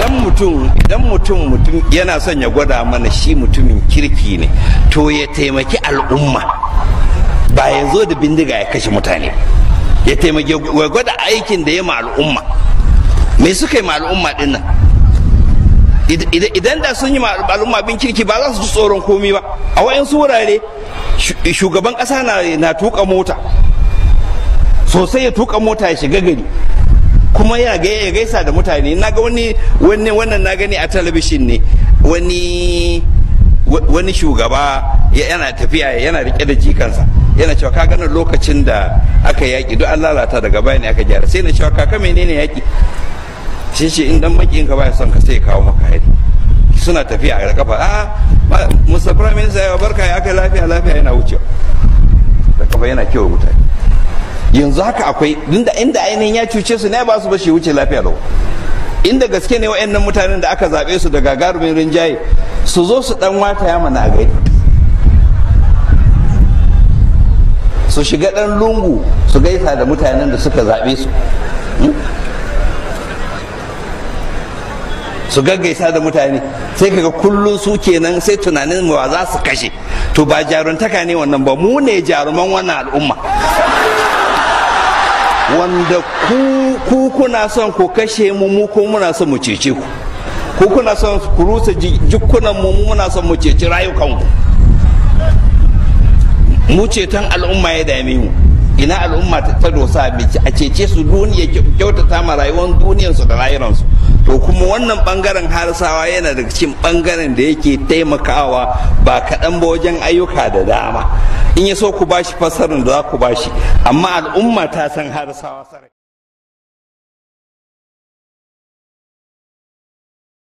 idan mutum idan mutum mutum yana son ya gwada mana shi mutumin kirki ne to ya taimaki al'umma ba ya zo da bindiga ya kashe mutane ya taimaki ya gwada aikin da ya ma al'umma me suka yi ma al'umma din nan idan da sun yi ma al'umma bin kirki ba za su ji tsoron komi ba a wayansu wurare shugaban kasa na tuka mota sosai ya tuka mota ya shiga gari kuma ya ga ya gaisa da mutane na ga wani wani wannan na gani a talabishin ne wani wani shugaba yana tafiya yana rike da jikansa yana cewa ka ganin lokacin da aka yaki duk an lalata daga baya ne aka gyara sai na cewa kaka menene yaki shi ce in dan makin ka baya son ka sai kawo maka hari suna tafiya a kafa a musa prime minister ya barka ya kai lafiya lafiya yana wucewa da kafa yana kewa mutane yanzu haka akwai inda inda ainihin ya cuce su ne ba su ba shi wuce lafiya lau inda gaske ne wa'annan mutanen da aka zaɓe su da gagarumin rinjaye su zo su dan wata ya mana gari su shiga dan lungu su gaisa da mutanen da suka zaɓe su su gaggaisa da mutane sai kaga kullum su kenan sai tunanin wa za su kashe to ba jaruntaka ne wannan ba mu ne jaruman wannan al'umma wanda ku kuna son ku kashe mu mu ko muna son mu cece ku ku kuna son ku rusa jikunan mu muna son mu ceci rayukan ku mu ceton al'umma ya dame mu ina al'umma ta dosa a cece su duniya kyautata ma rayuwar duniyarsu da rayuwarsu to kuma wannan bangaren harisawa yana daga cikin bangaren da yake taimakawa ba kaɗan ba wajen ayyuka da dama in ya so ku bashi fassarar da za ku bashi amma al'umma ta san harisawa sarai